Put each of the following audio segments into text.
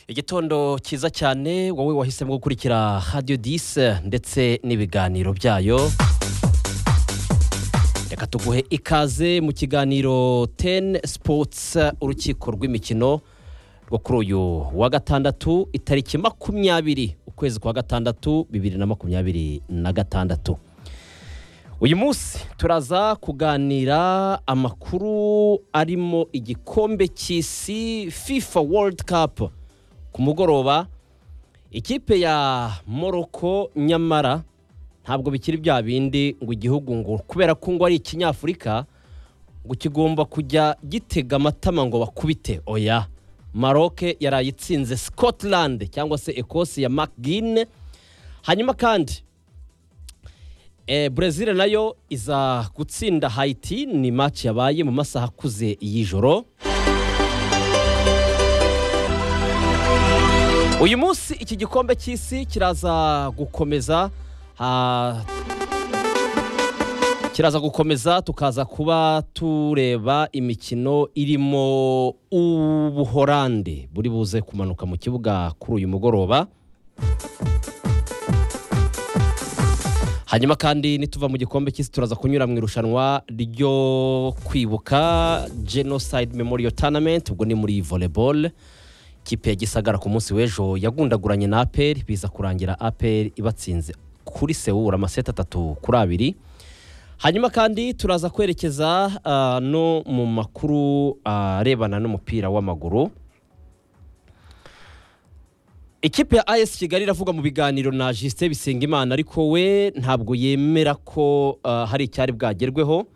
igitondo cyiza cyane wowe wahisemo gukurikira radiyo disi ndetse n'ibiganiro byayo reka tuguhe ikaze mu kiganiro teni sipotsi urukiko rw'imikino rwo kuri uyu wa gatandatu itariki makumyabiri ukwezi kwa gatandatu bibiri na makumyabiri na gatandatu uyu munsi turaza kuganira amakuru arimo igikombe cy'isi fifa world cup ku mugoroba ikipe ya morocco nyamara ntabwo bikiri bya bindi ngo igihugu ngo kubera ko ngo ari ikinyafurika ngo kigomba kujya gitega amatama ngo bakubite oya maroke yarayitsinze scotland cyangwa se ecosse ya macgin hanyuma kandi Brezil nayo iza gutsinda hayiti ni match yabaye mu masaha akuze y'ijoro uyu munsi iki gikombe cy'isi kiraza gukomeza ah, kiraza gukomeza tukaza kuba tureba imikino irimo ubuhorande buri buze kumanuka mu kibuga kuri uyu mugoroba hanyuma kandi nituva mu gikombe cy'isi turaza kunyura mu irushanwa ryo kwibuka genocide memorial tournament ubwo ni muri volleyball ikipe ya gisagara ku munsi w'ejo yagundaguranye na aperi biza kurangira aperi ibatsinze kuri sewura amaseti atatu kuri abiri hanyuma kandi turaza kwerekeza ah, no mu makuru arebana n'umupira w'amaguru ikipe ya AS Kigali iravuga mu biganiro na Justin Bisengimana ariko we ntabwo yemera ko ah, hari icyari bwagerweho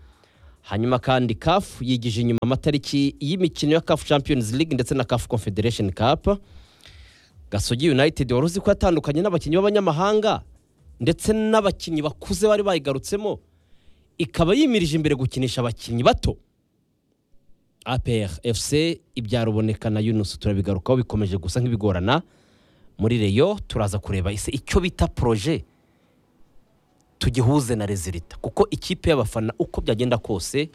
hanyuma kandi CAF yigije inyuma amatariki y'imikino ya CAF Champions League ndetse na CAF Confederation Cup Gasogi United wari uzi ko yatandukanye n'abakinnyi b'abanyamahanga ndetse n'abakinnyi bakuze bari bayigarutsemo ikaba yimirije imbere gukinisha abakinnyi bato APR FC ibyaruboneka na Yunus turabigarukaho bikomeje gusa nk'ibigorana muri reyo turaza kureba ise icyo bita poroje tugihuze na rezilita kuko ikipe y'abafana uko byagenda kose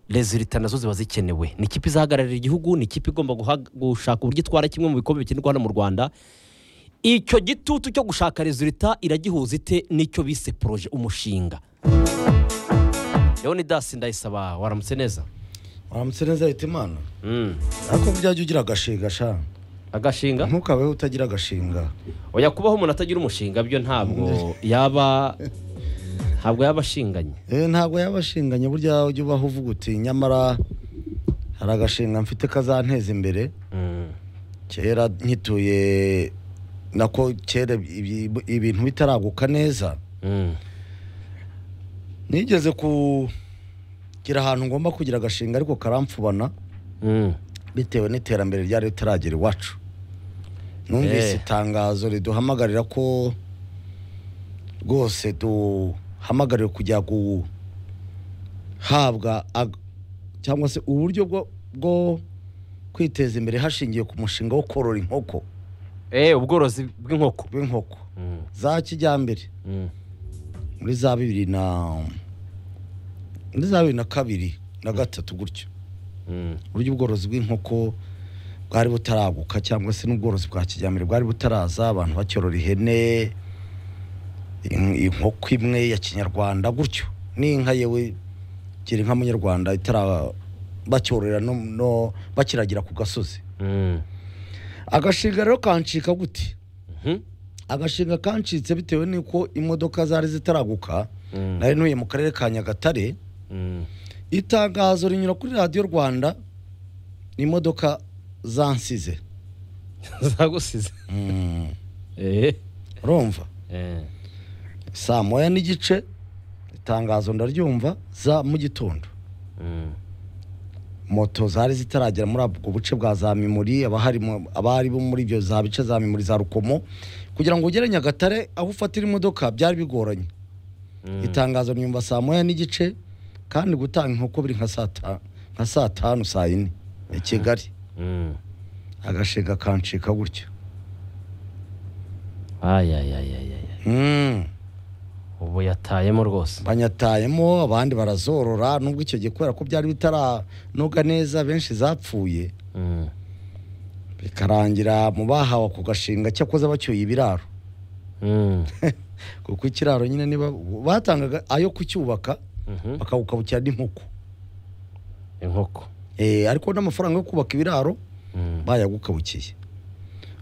rezilita nazo ziba zikenewe ni ikipe izahagararira igihugu ni ikipe igomba guha- gushaka uburyo itwara kimwe mu bikombe bikinirwa hano mu rwanda icyo gitutu cyo gushaka rezilita iragihuza ite n'icyo bise poroje umushinga leonidas ndayisaba waramutse neza waramutse neza leta imana Mm. ariko byajya ugira agashinga sha agashinga ntukabeho utagira agashinga oya kubaho umuntu atagira umushinga byo ntabwo yaba ntabwo yaba ashinganye Eh, ntabwo yaba ashinganye burya ujya ubaho uvuga uti nyamara hari agashinga mfite kazanteza imbere Mm. kera nkituye nako kera ibi- ibintu bitaraguka neza Mm. nigeze kugira ahantu ngomba kugira agashinga ariko karamfubana Mm. bitewe n'iterambere ryari ritaragera iwacu numvise Eh. itangazo riduhamagarira ko rwose duhamagariwe kujya guhabwa ag- cyangwa se uburyo bwo, bwo kwiteza imbere hashingiwe ku mushinga wo korora inkoko Eh, ubworozi bw'inkoko bw'inkoko Mm. za kijyambere Mm. muri za bibiri na muri za bibiri na kabiri na gatatu gutyo Mm. uburyo ubworozi bw'inkoko bwari butaraguka cyangwa se n'ubworozi bwa kijyambere bwari butaraza abantu bacyorora ihene in- inkoko imwe ya kinyarwanda gutyo n'inka yewe gira inka munyarwanda itara bacyororera no, no bakiragira ku gasozi Mm. agashinga rero kancika gute Mhm. agashinga kancitse bitewe n'uko imodoka zari zitaraguka Mm. nari ntuye mu karere ka nyagatare Mm. itangazo rinyura kuri radiyo rwanda ni imodoka zansize zagusize Mm, Eh. urumva Eh. saa moya n'igice itangazo ndaryumva za mu gitondo Mm. moto zari zitaragera muri ubwo buce bwa za mimuri abaharimo- abari bo muri ibyo za bice za mimuri za rukomo kugira ngo ugere nyagatare aho ufatira imodoka byari bigoranye Mm. itangazo nyumva saa moya n'igice kandi gutanga inkoko biri nka saa ta- nka saa tanu saa yine i kigali Mm. agashinga kancika gutyo Ay, ay, ay, ay, ay, ay. Mm. ubu yatayemo rwose banyatayemo abandi barazorora nubwo icyo gihe kubera ko byari bitaranoga neza benshi zapfuye Mm. bikarangira mu bahawe ako gashinga cyakoze bacyuye ibiraro Mm. kuko ikiraro nyine niba batangaga ayo kucyubaka Mhm. bakawukabukira n'inkoko inkoko Eh, ariko n'amafaranga yo kubaka ibiraro Mm. bayagukabukiye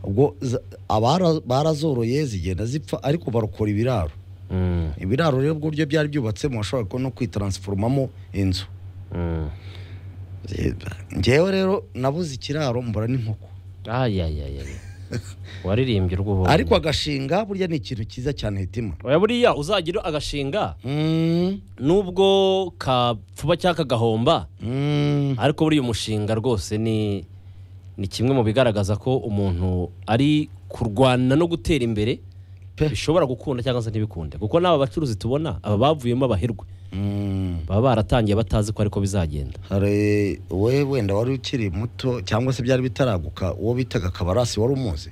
ubwo za- abara- barazoroye zigenda zipfa ariko barokora ibiraro Mm. ibiraro rero uburyo byari byubatsemo washobora no kwitaransifomamo inzu Mm. Eh, ngewe rero nabuze ikiraro mbura n'inkoko ayayayaya waririmbye urw'ubu ariko agashinga burya ni ikintu cyiza cyane hitima oya buriya uzagira agashinga Mm, nubwo kapfuba cyangwa kagahomba mm, ariko buriya umushinga rwose ni ni kimwe mu bigaragaza ko umuntu ari kurwana no gutera imbere Pe. bishobora gukunda cyangwa se ntibikunde kuko n'aba bacuruzi tubona aba bavuyemo abaherwe mm. baba baratangiye batazi ko ariko bizagenda hari we wenda wari ukiri muto cyangwa se byari bitaraguka uwo bitaga kabarasi wari umuzi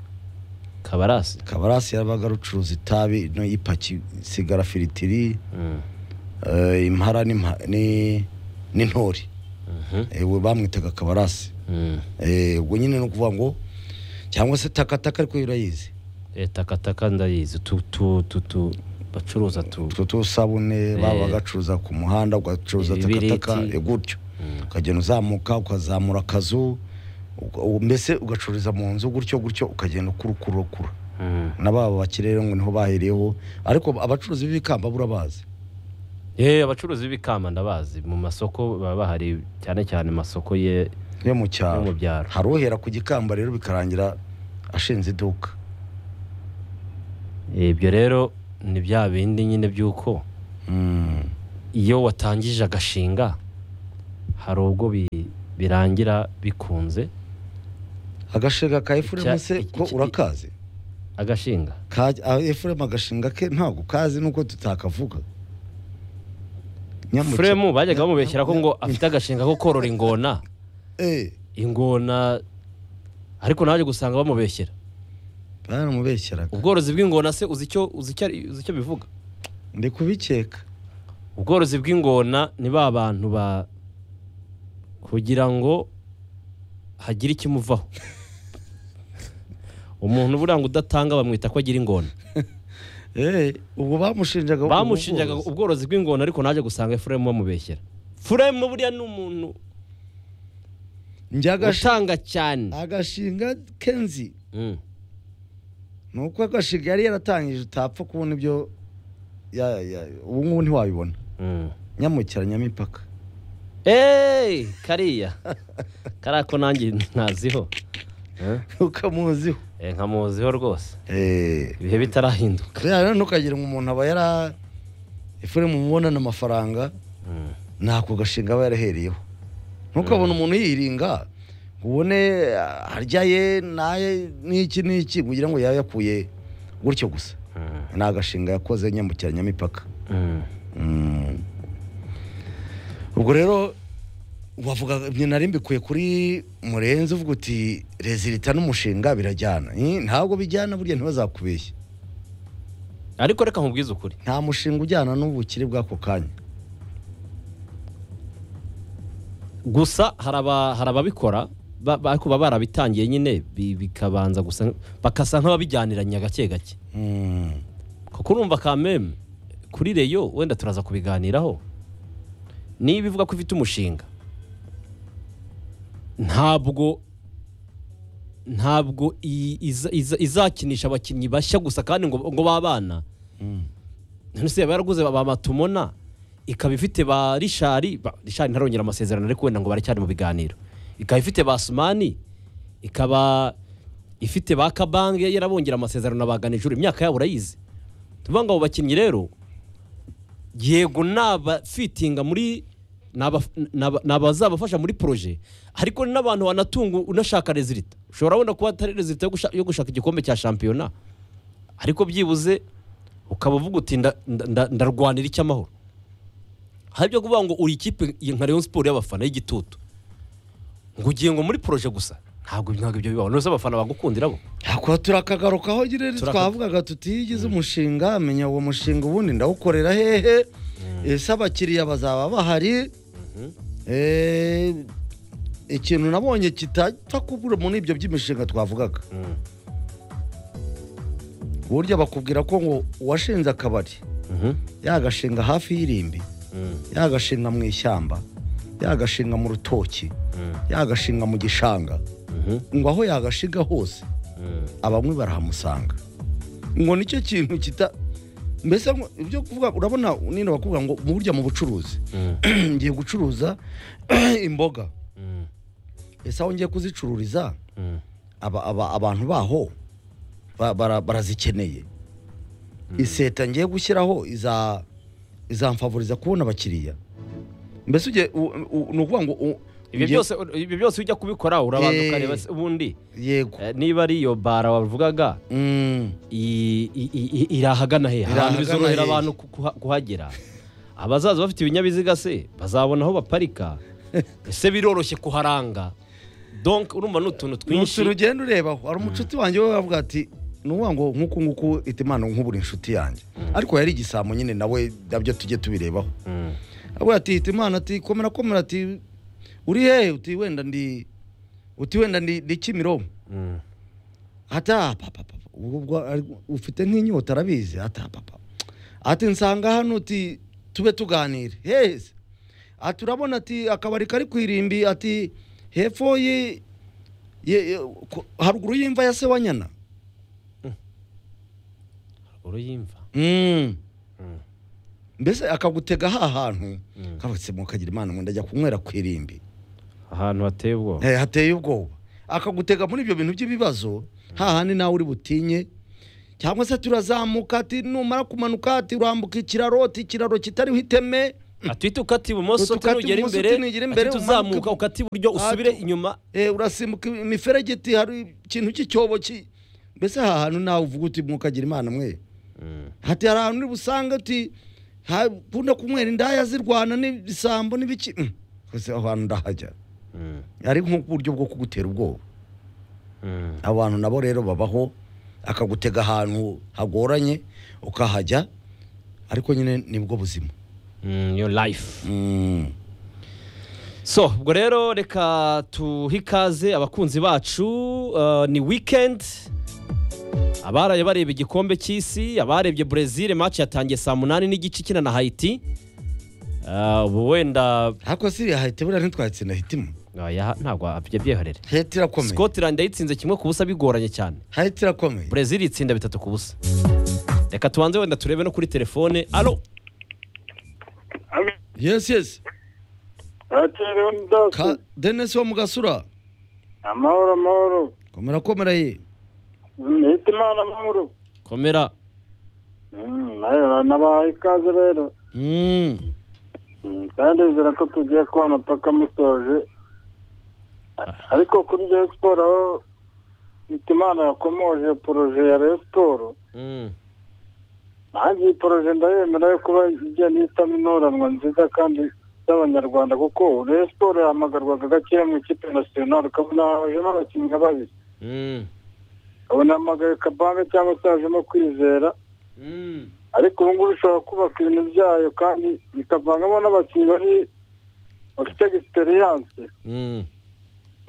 kabarasi kabarasi yabaga arucuruza itabi no yipaki sigara firitiri Mm. eh, impara n'imha- ni- n'intore Mhm. Eh, we bamwitaga kabarasi Mm. Eh, ubwo nyine ni ukuvuga ngo cyangwa se takataka ariko urayizi Eh, takataka ndayizi tu tu tu tu bacuruza tu utwo tusabune Eh. baba bagacuruza ku muhanda ugacuruza Ibibiriti. takataka eh, gutyo Mm. ukagenda uzamuka ukazamura akazu uga- u- mbese ugacururiza mu nzu gutyo gutyo ukagenda ukurukurukura Mm. na baba bakire rero ngo niho bahereyeho ariko abacuruzi b'ibikamba burabazi Eh, abacuruzi b'ibikamba ndabazi mu masoko baba bahari cyane cyane masoko ye yo mu yo cyaro mu byaro hari uhera ku gikamba rero bikarangira ashinze iduka Eh, ibyo rero ni bya bindi nyine by'uko Mm. iyo watangije agashinga hari ubwo bi- birangira bikunze agashinga ka efuremu Icya- se iki- ko iki- urakazi agashinga Ka- a- efuremu agashinga ke ntabwo kazi nuko tutakavuga Nyamuke- furemu bajyaga Nya- bamubeshyera ko nya- ngo afite agashinga ko korora ingona Eh, ingona ariko naje gusanga bamubeshyera baramubeshyeraga ubworozi bw'ingona se uzi icyo uzi icyo ari- uzi icyo bivuga ndi kubikeka ubworozi bw'ingona ni ba bantu ba kugira ngo hagire ikimuvaho umuntu buranga udatanga bamwita ko agira ingona Eh, ubwo bamushinjaga ubwo bamushinjaga bworozi. ubworozi bw'ingona ariko naje gusanga furemu bamubeshyera furemu buriya ni umuntu njye agashi- utanga cyane agashinga kenzi Mm. ni uko agashinga yari yaratangije utapfa kubona ibyo ya- ya- ubu ngubu ntiwabibona Mm. nyamukira nyamipaka eee kariya kariya ko nanjye ntaziho Eh? ukamuziho Eh, nkamuziho rwose Eh, ibihe bitarahinduka kariya rero ntukagira ngo umuntu aba yara efuremu mubonana amafaranga Mm. ntako gashinga aba yarahereyeho ntukabone umuntu yiringa ngo ubone ah, harya ye naye n'iki n'iki kugira ngo yabe yakuye gutyo gusa Mm. ni agashinga yakoze nyamukira nyamipaka Mm. Mm. ubwo rero wavuga ibyo nari mbikuye kuri murenzi uvuga uti rezilita n'umushinga birajyana Eh, ntabwo bijyana burya ntibazakubeshye ariko reka nkubwize ukuri nta mushinga ujyana n'ubukire bw'ako kanya gusa hari aba- hari ababikora ba- ba- ariko baba barabitangiye nyine bi- bikabanza gusa bakasa nk'ababijyaniranye gake gake Mm. kuko urumva ka meme kuri reyo wenda turaza kubiganiraho niba ivuga ko ifite umushinga ntabwo ntabwo i- iza- iza- izakinisha abakinnyi bashya gusa kandi ngo ngo babana Mm. none se yaba yaraguze ba matumona ikaba ifite ba rishari ba- rishari ntarongera amasezerano ariko wenda ngo baracyari mu biganiro ikaba ifite ba sumani ikaba ifite ba kabange yarabongera amasezerano na ba ganijuru imyaka yabo urayizi tuvuga ngo abo bakinnyi rero yego nabafitinga muri naba- naba- nabazabafasha muri poroje ariko ni n'abantu wanatunga unashaka rezilita ushobora wenda kuba atari rezilita yo gusha- yo gushaka igikombe cya shampiyona ariko byibuze ukaba uvuga uti nda- nda- nda- ndarwanira icy'amahoro hari ibyo kuvuga ngo uri ikipe nka Rayon Sport y'abafana y'igitutu ngo ugiye ngo muri poroje gusa ntabwo ntabwo ibyo bibaho nose abafana bagukundira bo Ako turakagarukaho nyine Turaka- twavugaga tutigize umushinga menya uwo mushinga ubundi ndawukorera hehe ese abakiriya bazaba bahari Eh, ikintu nabonye kitakubura muri ibyo by'imishinga twavugaga Mm. burya bakubwira ko ngo uwashinze akabari Mhm. yagashinga hafi y'irimbi Mm. yagashinga mu ishyamba yagashinga mu rutoki Mm. yagashinga mu gishanga Mhm. ngo aho yagashinga hose Mm. abamwe barahamusanga ngo nicyo kintu kita mbese ngo ibyo kuvuga urabona nino bakubwira ngo mu burya mu bucuruzi Mm. ngiye gucuruza imboga Mm. ese aho ngiye kuzicururiza Mm. aba, aba, abantu baho ba- bara- barazikeneye iseta ngiye gushyiraho iza izamfavuriza kubona abakiriya mbese ugiye u- u- ni ukuvuga ngo u- ibyo ngiye- byose ibyo byose ujya kubikora urabanza Eh. ukareba se ubundi yego eh, niba ari iyo bara wavugaga Mm, i- i- i- iri ahagana he Iri ahantu ahagana bizorohera hehe. abantu ku- kuha- kuhagera abazaza bafite ibinyabiziga se bazabona aho baparika ese biroroshye kuharanga donk urumva ni utuntu ni utuntu twinshi ugenda urebaho hari umucuti wanjye we wavuga ati ni ukuvuga ngo nk'uku nguku ita impano nkubura inshuti yanjye ariko yari igisambo nyine nawe nabyo tujye tubirebaho Mm. avuga ati ita impano ati komera komera ati uri hehe uti wenda ndi uti wenda ndi ndi kimironko Mm. ata papa papa ubwo ubwo ari- ufite nk'inyota arabizi ata papa ati nsanga hano uti tube tuganire heza ati urabona ati akabari kari ku irimbi ati hepfo ye ye- ye- ko- haruguru y'imva ya se wa nyana uruyimva Mm. Mm. mbese akagutega ha hantu Mm. kabutse mukagira imana ngo ndajya kunywera ku irimbi ahantu hateye ubwoba Eh, hateye ubwoba akagutega muri ibyo bintu by'ibibazo hahandi nawe uri butinye cyangwa se turazamuka ati numara kumanuka ati urambuka ikiraro ati ikiraro kitariho iteme atwite ukata ibumoso Ukata tunugera ibumoso, imbere tunugera imbere, atwite uzamuka umanuka- ukata iburyo usubire inyuma Eh, urasimbuka imiferege iti hari ikintu cy'icyobo ki mbese aha hantu nawe uvuga uti mwokagira imana mwe Mm. hati hari ahantu uri busanga ati ha- ukunda kunywera indaya zirwana n'ibisambo n'ibiki Mm. Gusa aho hantu ndahajya Mm. ari nk'uburyo bwo kugutera ubwoba Mm. abo bantu nabo rero babaho akagutega ahantu hagoranye ukahajya ariko nyine nibwo buzima Mm, your life Mm. so ubwo rero reka tuhe ikaze abakunzi bacu uh, ni weekend abaraye bareba igikombe cy'isi abarebye brezil match yatangiye saa munani n'igice ikina na hayiti Uh, ubu wenda ariko siriya hahita buriya ntitwatsinda hitimo Ah, yaha- ntabwo abyo byihorere hahita irakomeye scotland yayitsinze kimwe ku busa bigoranye cyane hahita irakomeye brezil itsinda bitatu ku busa reka tubanze wenda turebe no kuri telefone alo Alo, yes yes yakiriwe n'idasi. ka denise wo mu gasura Amahoro, amahoro. komera komera ye Mwite Imana amahoro. komera Mm, nayo nabahaye ikaze rero. Mm. Mm, kandi nzira ko tugiye kubona paka musoje. A- Ariko kuri Rayon Sport aho Mwite Imana yakomoje poroje ya Rayon Sport, Mm, nanjye iyi poroje ndayemera yo kuba igenda ihitamo intoranwa nziza kandi z'abanyarwanda kuko Rayon Sport yahamagarwaga gake mu ikipe nasiyonari ukabona hajemo abakinnyi babiri mm, abanahamagaye kabanga cyangwa se hajemo kwizera mm, ariko ubu ngubu ishobora kubaka ibintu byayo kandi ikavangamo n'abakinnyi bari bafite egisperiyanse mm,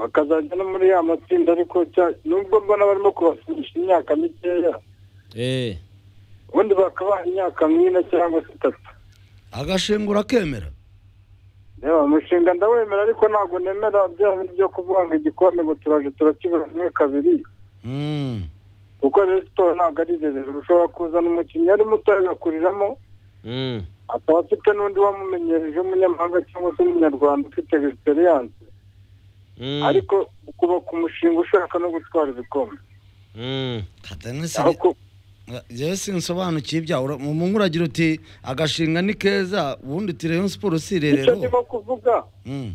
bakazajya no muri ya matsinda ariko cya- nubwo mbona barimo kubasinyisha imyaka mikeya eh, ubundi bakabaha imyaka nk'ine cyangwa se itatu agashengura akemera reba umushinga ndawemera ariko ntabwo nemera bya bindi byo kuvuga ngo igikombe ngo turaje turakibura kimwe kabiri Mm. kuko rero siporo ntabwo ari rerero ushobora kuzana umukinnyi ari muto agakuriramo mm, akaba afite n'undi wamumenyereje w'umunyamahanga cyangwa se umunyarwanda ufite egisperiyanse mm, ariko ukubaka umushinga ushaka no gutwara ibikombe mm. ka denise aho ku yewe sinsobanukiye ibyawe mu mungu uragira uti agashinga ni keza ubundi uti reyo siporo si icyo irerero ndimo kuvuga Mm.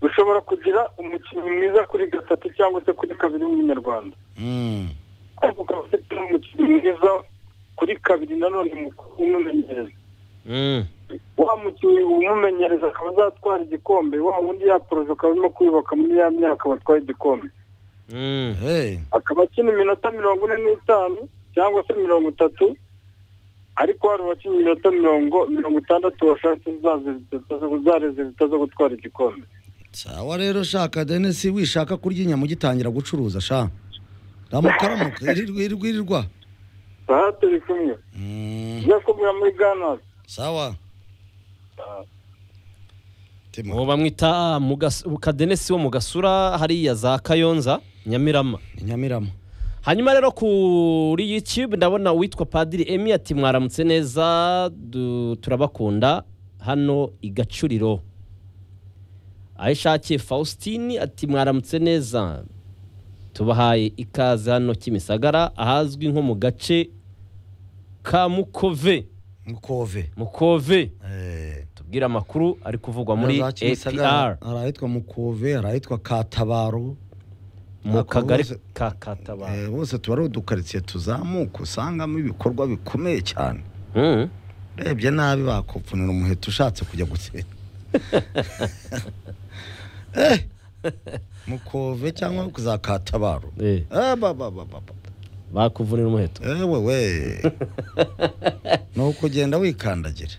ushobora kugira umukinnyi mwiza kuri gatatu cyangwa se kuri kabiri w'umunyarwanda Mm. ariko ukaba ufite n'umukinnyi mwiza kuri kabiri nanone mukuru umumenyereza Mm, wa mukinnyi umumenyereza akaba azatwara igikombe wa wundi ya poroje ukaba urimo kwiyubaka muri ya myaka batwaye igikombe mm, Hey. akaba akina iminota mirongo ine n'itanu cyangwa se mirongo itatu ariko hari abakina iminota mirongo mirongo itandatu bashatse za rezilita zo gutwara igikombe sawa rero shaka denisi wishaka kurya inyama ugitangira gucuruza sha ramukaramuka irirwa irirwa irirwa aha turi kumwe Mm, tujya kumwe muri gana sawa Timo. uwo bamwita Mugas- kadenesi wo mu gasura hariya za kayonza nyamirama i nyamirama hanyuma rero kuri youtube ndabona uwitwa padiri emi ati mwaramutse neza du- turabakunda hano i gacuriro aho ishakiye faustin ati mwaramutse neza tubahaye ikaze hano kimisagara ahazwi nko mu gace ka mukove mukove mukove Eh, tubwire amakuru ari kuvugwa muri za Kimisagara, apr hari ahitwa mukove hari ahitwa katabaro mu Ako kagari bose- ka katabara Eh, bose tuba ari udukaritsiye tuzamuka usangamo ibikorwa bikomeye cyane Mm. urebye nabi bakupfunira umuheto ushatse kujya gutsinda Eh, mukove cyangwa ku za katabaro Eh, Eh, ba, ba, ba, ba, ba. bakuvunira umuheto ewe we ni ukugenda wikandagira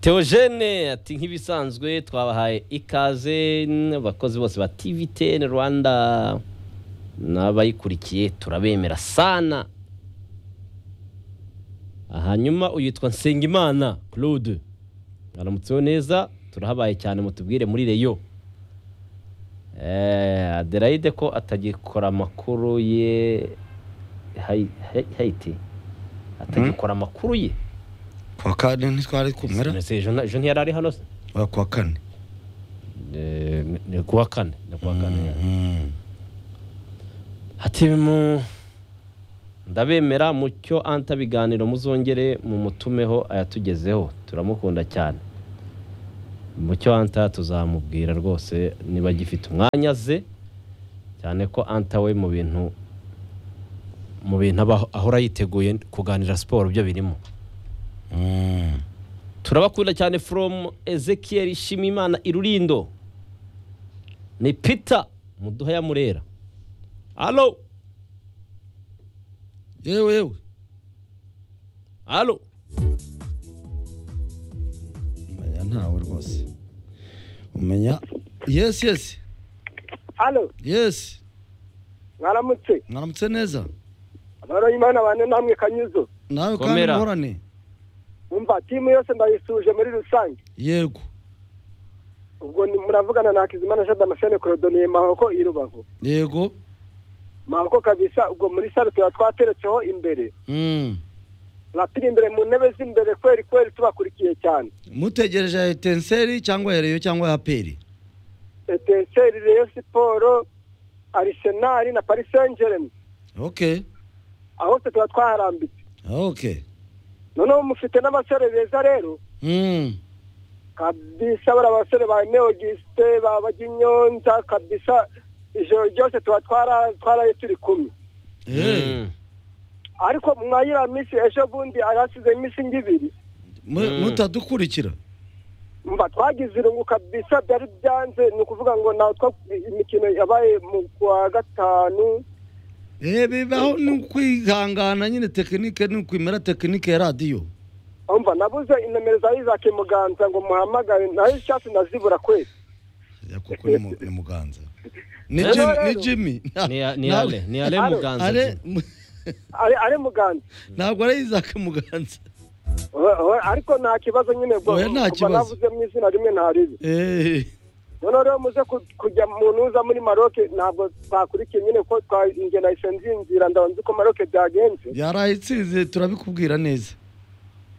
Theogene ati nk'ibisanzwe twabahaye ikaze abakozi bose ba TVTN Rwanda n'abayikurikiye turabemera sana hanyuma uyitwa Nsengimana Claude aramutseho neza turahabaye cyane mutubwire muri reyo eh, Adelaide ko atagikora amakuru ye Hai- Hai- Haiti atagikora amakuru ye kuwa kane ntitwari kumera Ese ejo nta- ejo ntiyari ari hano se Oya, kuwa kane Eh, ni kuwa kane ni kuwa kane Mhm. hati mu ndabemera mucyo anta biganiro muzongere mu mutumeho ayatugezeho turamukunda cyane mucyo anta tuzamubwira rwose niba agifite umwanya ze cyane ko anta we mu bintu mu bintu aba- ahora yiteguye kuganira siporo byo birimo Mhm. turabakunda cyane from ezekiel shimimana irurindo ni peter muduha ya murera alo yewe yewe alo umenya ntawe rwose umenya yes yes hano yes mwaramutse mwaramutse neza abaroyi imana bane namwe kanyuzo nawe kandi Komera. muhorane umva timu yose ndayisuje muri rusange yego ubwo ni- muravugana na hakizimana jean damascene korodoniye mahoko i rubavu yego mahoko kabisa ubwo muri sare tuba twateretseho imbere Mm. rapiri imbere mu ntebe z'imbere kweri kweri tubakurikiye cyane mutegereje ya etenseri cyangwa ya reyo cyangwa ya peri etenseri reyo siporo arisenali na parisenjereni ok aho hose tuba twaharambitse ok noneho mufite n'abasore beza rero Mm. kabisa bari abasore ba neogisite babaginyonza kabisa ijoro ryose tuba twara- twaraye turi kumwe Eh, Mm. ariko mwayira minsi ejo bundi ahasize iminsi nk'ibiri mu- Mm. mutadukurikira mba twagize irungu kabisa byari byanze ni ukuvuga ngo natwe imikino yabaye mu kwa gatanu Eh, bibaho ni ukwihangana nyine tekinike ni ukwimera tekinike ya radiyo umva nabuze inomero za isaac muganza ngo muhamagare nayo icyatsi nazibura kwezi Ya, kuko ni mu- ni muganza ni Rero Jimmy- rero. ni jimmy ni ni Ntabwo- ale ni ale Alo. muganza Are- Jimmy. ari ari muganza ntabwo ari isaac muganza We- we- ariko nta kibazo nyine ubwo Oya, nta kuva kibazo. navuze mu izina rimwe ntaribi Eh, noneho rero muze ku- kujya mu ntuza muri maroke ntabwo twakurikiye nyine ko twanjye nahise nzinzira ndabanza uko maroke byagenze yarayitsinze turabikubwira neza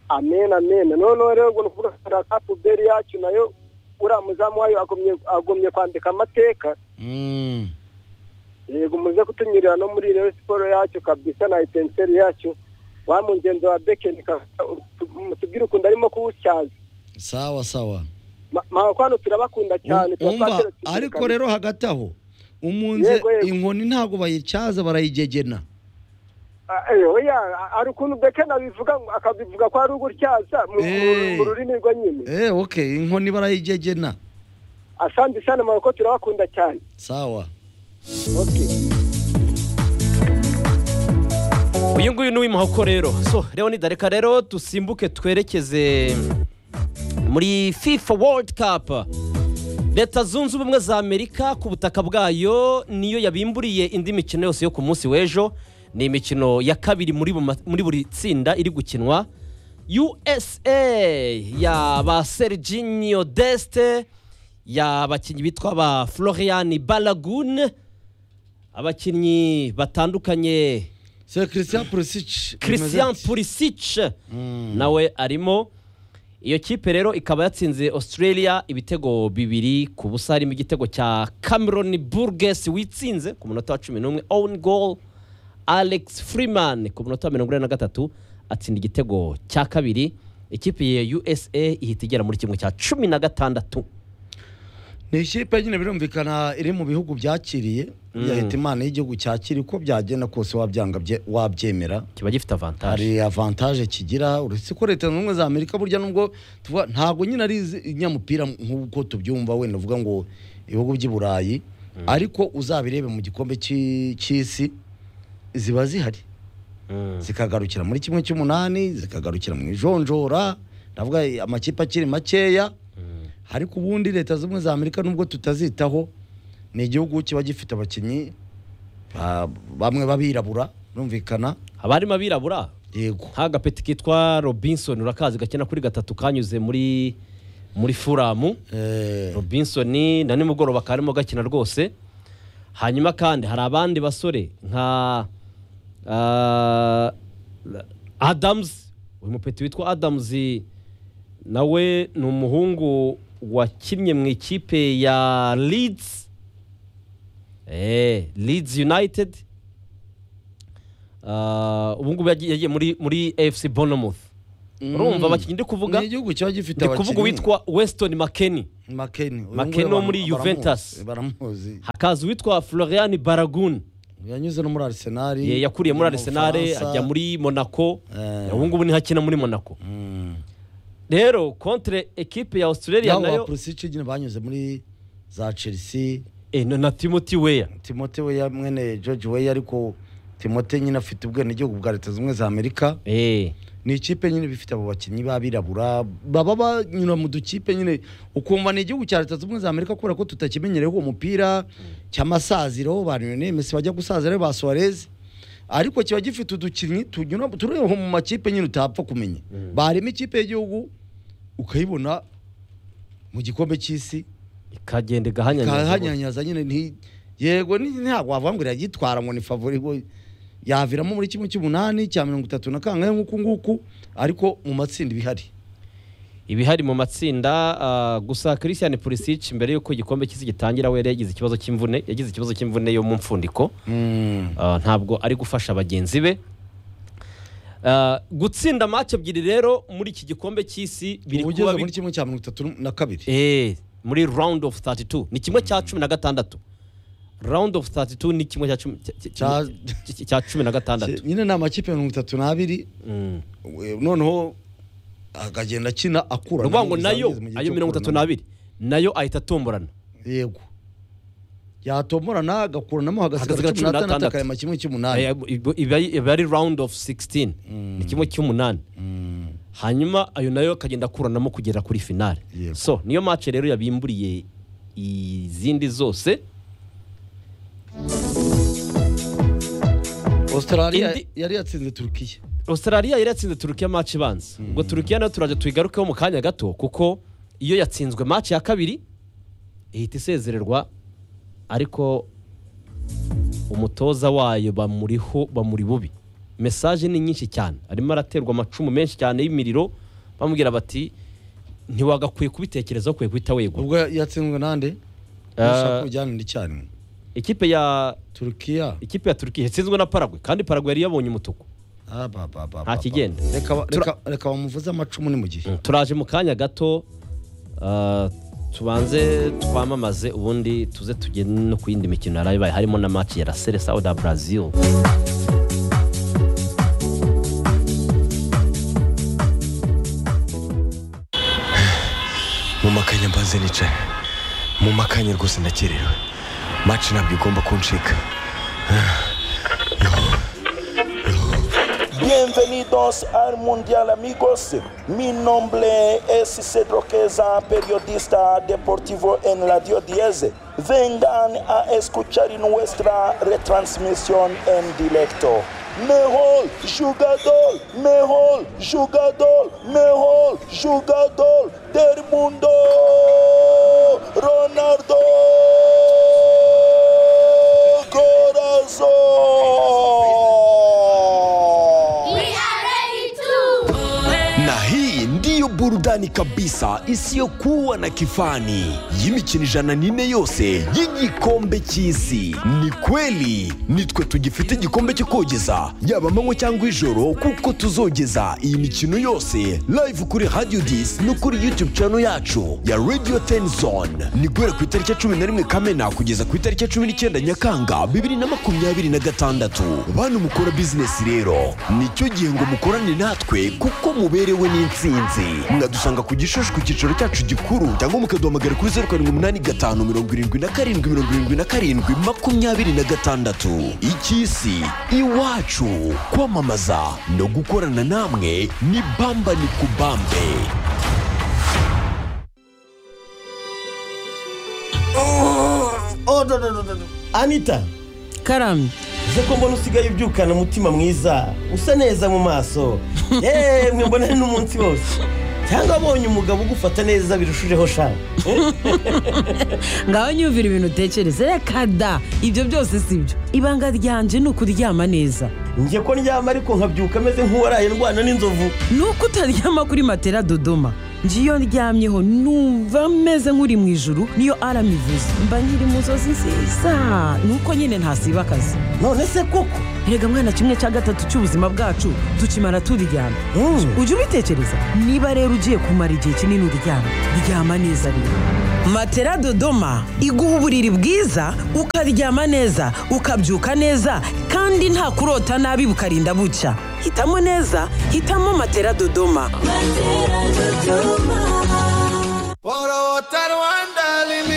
amen amen noneho rero ngo ni ukuvuga ngo na ka puberi yacu nayo uriya muzamu wayo agomye- agomye kwandika amateka Mm. yego muze kutunyurira no muri rero siporo yacu kabisa na etenseri yacu wa mugenzi wa bekeni kabisa, utu- mutubwire ukuntu arimo kuwutyaza sawa sawa makwano turabakunda cyane tuba umva twateretse imbere ariko kabisa. rero hagati aho umunze Yego, yego. inkoni ntabwo bayityaza barayigegena Ah, eh, oya hari ukuntu bekeni abivuga ngo- akabivuga ko ari ugutyaza mu- Eh. mu rurimi rwe nyine Eh, ok inkoni barayigegena asandi sana maboko turabakunda cyane sawa okay uyu nguyu ni uw'imahoko rero so rero ni dareka rero dusimbuke twerekeze muri fifa world cup leta zunze ubumwe za amerika ku butaka bwayo niyo yabimburiye indi mikino yose yo ku munsi w'ejo ni imikino ya kabiri muri buma- muri buri tsinda iri gukinwa usa ya ba serginio deste ya bakinnyi bitwa ba florian balagun abakinnyi batandukanye se christian pulisic christian pulisic nawe arimo iyo kipe rero ikaba yatsinze australia ibitego bibiri ku busa harimo igitego cya cameron burges witsinze ku munota wa cumi n'umwe own goal alex freeman ku munota wa mirongo ine na gatatu atsinda igitego cya kabiri ikipe ya usa ihita igera muri kimwe cya cumi na gatandatu ni ikipe nyine birumvikana iri mu bihugu byakiriye Mm. yahita imana y'igihugu cyakira uko byagenda kose wabyanga bye- wabyemera kiba gifite avantage hari avantage kigira uretse ko leta zunze ubumwe za amerika burya nubwo tuvuga ntabwo nyine ari izi- inyamupira nk'uko tubyumva wenda uvuga ngo ibihugu by'i burayi ariko uzabirebe mu gikombe cy'i- cy'isi ziba zihari Mm. zikagarukira muri kimwe cy'umunani zikagarukira mu ijonjora ndavuga amakipe akiri makeya ariko ubundi leta zunze ubumwe za amerika nubwo tutazitaho ni igihugu kiba gifite abakinnyi ba- bamwe b'abirabura rumvikana haba harimo abirabura yego nk'agapeti kitwa robinson urakazi gakina kuri gatatu kanyuze muri muri furamu Eh, robinson na nimugoroba karimo gakina rwose hanyuma kandi hari abandi basore nka ah, adams uyu mupeti witwa adams nawe ni umuhungu wakinnye mu ikipe ya leeds eh, leeds united Ah, ubu ngubu yagiye yagiye muri muri fc bournemouth urumva abakinnyi ndi kuvuga ni igihugu kiba gifite ndi kuvuga uwitwa weston mckennie makeni Makeni wo muri Juventus. baramuzi hakaza uwitwa florian baragun yanyuze no muri arsenal ye yakuriye muri mu arsenal Bufaransa. ajya muri monaco Eh. ubu ngubu niho akina muri monaco Mm. rero contre ekipe ya australia yabo ba nayo pulisic nyine banyuze muri za chelsea Eh, na- na timothy weya timote we ya- mwene george we ariko timote nyine afite ubwenegihugu bwa leta zunze ubumwe za amerika Eh, ni ikipe nyine bifite abo bakinnyi b'abirabura baba banyura mu dukipe nyine ukumva ni igihugu cya leta zunze ubumwe za amerika kubera ko tutakimenyereyeho uwo mupira cy'amasaziro ba lionel messi bajya gusaziraho ba suarez ariko kiba gifite udukinnyi tunyura tureba mu makipe nyine utapfa kumenya barema ikipe y'igihugu ukayibona mu gikombe cy'isi ikagenda igahanyanyaza kahanyanyaza nyine nti yego ni- ntabwo wavuga ngo iragitwara ngo ni favori bo yaviramo muri kimwe cy'umunani cya mirongo itatu na kangahe nk'uku nguku ariko mu matsinda ibihari ibihari mu matsinda ah, gusa christian pulisic mbere y'uko igikombe cy'isi gitangira we yari yagize ikibazo cy'imvune yagize ikibazo cy'imvune yo mu mfundiko Ah, ntabwo ari gufasha bagenzi be Ah, gutsinda match ebyiri rero muri iki gikombe cy'isi biri uba kuba ugeze bi- muri kimwe cya mirongo itatu na kabiri Eh, muri round of 32 ni kimwe cya cumi na gatandatu round of 32 ni kimwe cya cumi- cya- cya- Cya- cya- cya cumi na gatandatu nyine ni amakipe mirongo itatu n'abiri Mm. we- noneho akagenda akina akura ni ukuvuga ngo n'izaba nayo zigeze mu gihe ayo cyo mirongo itatu kuranamo. n'abiri nayo ahita atomborana yego yatomborana agakuranamo hagasigaye Hagasigara cumi n'atandatu atandatu. akarema kimwe Eh, cy'umunani iba- iba iba ari round of 16 ni kimwe cy'umunani Mm. hanyuma ayo nayo akagenda akuranamo kugera kuri finale Yego. so niyo match rero yabimburiye izindi zose australia Indi- yari yatsinze turukiya australia yari yatsinze turukiya match ibanza ubwo turukiya nayo turaje tuyigarukeho mu kanya gato kuko iyo yatsinzwe match ya kabiri ihita isezererwa ariko umutoza wayo bamuriho bamuri bubi mesaje ni nyinshi cyane arimo araterwa amacumu menshi cyane y'imiriro bamubwira bati ntiwagakwiye kubitekerezaho ukwiye guhita wegura ubwo yatsinzwe nande Eh, Nashaka kujyana n'icyarimwe ikipe ya turukiya ikipe ya turukiya yatsinzwe na paragwe kandi paragwe yari yabonye umutuku abababa Nta kigenda. reka ba- reka- reka bamuvuze amacumu ni mu gihe turaje mu kanya gato ah, tubanze twamamaze ubundi tuze tugende no ku yindi mikino yaraye ibaye harimo na match ya la sere sauda brazil mu makanya mbanze nicara mu makanya rwose ndakerewe maci ntabwo igomba kuncika Bienvenidos al Mundial amigos, mi nombre es Cedro Queza, periodista deportivo en Radio 10. Vengan a escuchar nuestra retransmisión en directo. Mejor jugador, mejor jugador, mejor jugador del mundo, Ronaldo Corazón. na hii ndiyo burudani kabisa isiyokuwa na kifani y'imikino ijana n'ine yose y'igikombe cy'isi ni kweli nitwe tugifite igikombe cyo kogeza yaba amanywa cyangwa ijoro kuko tuzogeza iyi mikino yose live kuri radio dis no kuri youtube channel yacu ya radio ten zone ni guhera ku itariki ya cumi na rimwe kamena kugeza ku itariki ya cumi n'icyenda nyakanga bibiri na makumyabiri na gatandatu bantu mukora bizinesi rero nicyo gihe ngo mukorane natwe kuko muberewe n'insinzi mwadusanga ku gishushu ku cyicaro cyacu gikuru cyangwa mukaduhamagara kuri zeru karindwi umunani gatanu mirongo irindwi na karindwi mirongo irindwi na karindwi makumyabiri na gatandatu icy'isi iwacu kwamamaza no gukorana namwe ni bamba ni kubambe Oh, no, no, no, no, no. anita karamye uze ko mbona usigaye ubyukana umutima mwiza usa neza mu maso yemwe mbona ni n'umunsi wose cyangwa abonye umugabo ugufata neza birushijeho shaka ngaho nyumvira ibintu utekereza reka da ibyo byose si byo ibanga ryanje ni ukuryama neza njye ko ndyama ariko nkabyuka ameze nk'uwaraye ndwana n'inzovu ni uko utaryama kuri matera dodoma njye iyo ndyamyeho numva meze nk'uri mu ijuru niyo arama ivuze mba nkiri mu nzozi nziza ni uko nyine ntasiba akazi none se koko erega mwana kimwe cya gatatu cy'ubuzima bwacu tukimara turyama Mm. ujye ubitekereza niba rero ugiye kumara igihe kinini uryama ryama neza rero matera dodoma iguha uburiri bwiza ukaryama neza ukabyuka neza kandi nta kurota nabi bukarinda bucya hitamo neza hitamo matera dodoma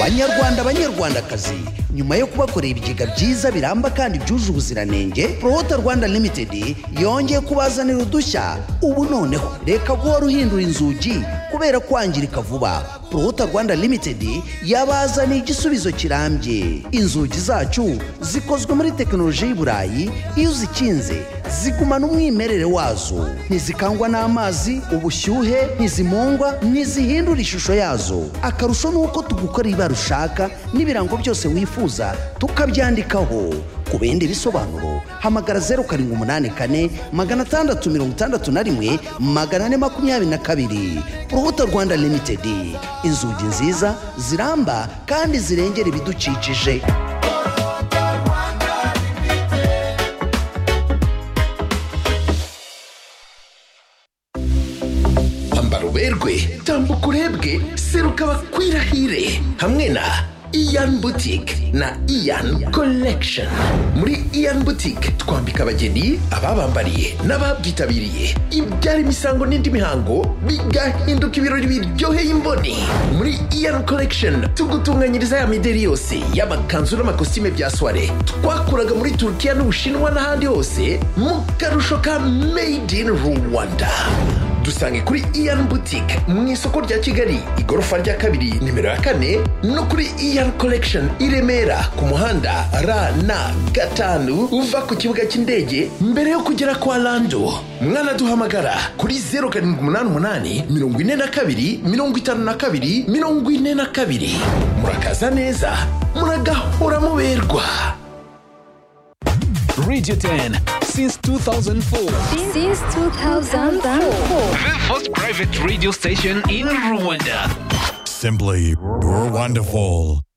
banyarwanda banyarwandakazi nyuma yo kubakorera ibigega byiza biramba kandi byuje ubuziranenge prohota rwanda limited yongeye kubazanira udushya ubu noneho reka guhora uhindura inzugi kubera kwangirika vuba prohota rwanda limited yabazaniye igisubizo kirambye inzugi zacu zikozwe muri tekinoloji y'i burayi iyo uzikinze zigumana umwimerere wazo ntizikangwa n'amazi ubushyuhe ntizimungwa ntizihindura ishusho yazo akarusho ni uko tugukorera ibara ushaka n'ibirango byose wifuza tukabyandikaho ku bindi bisobanuro hamagara zeru karindwi umunani kane magana atandatu mirongo itandatu na rimwe magana ane makumyabiri na kabiri urubuto rwanda limitedi inzugi nziza ziramba kandi zirengera ibidukikije ambara uberwe tambuka urebwe seruka bakwirahire hamwe na iyan butike na iyan collection muri iyan butike twambika abageni ababambariye n'ababyitabiriye ibyara imisango n'indi mihango bigahinduka ibirori biryoheye imboni muri iyan collection tugutunganyiriza ya mideri yose y'amakanzu n'amakositime bya soire twakuraga muri turukiya n'ubushinwa n'ahandi hose mu karusho ka made in rwanda dusange kuri iyan boutique mu isoko rya kigali igorofa rya kabiri nimero ya kane no kuri iyan collection i remera ku muhanda rn gatanu uva ku kibuga cy'indege mbere yo kugera kwa lando mwanaduhamagara kuri 0788 42 52 42 murakaza neza muragahora muberwa radio 10 since 2004 Since 2004. The first private radio station in Rwanda. Simply, you're wonderful.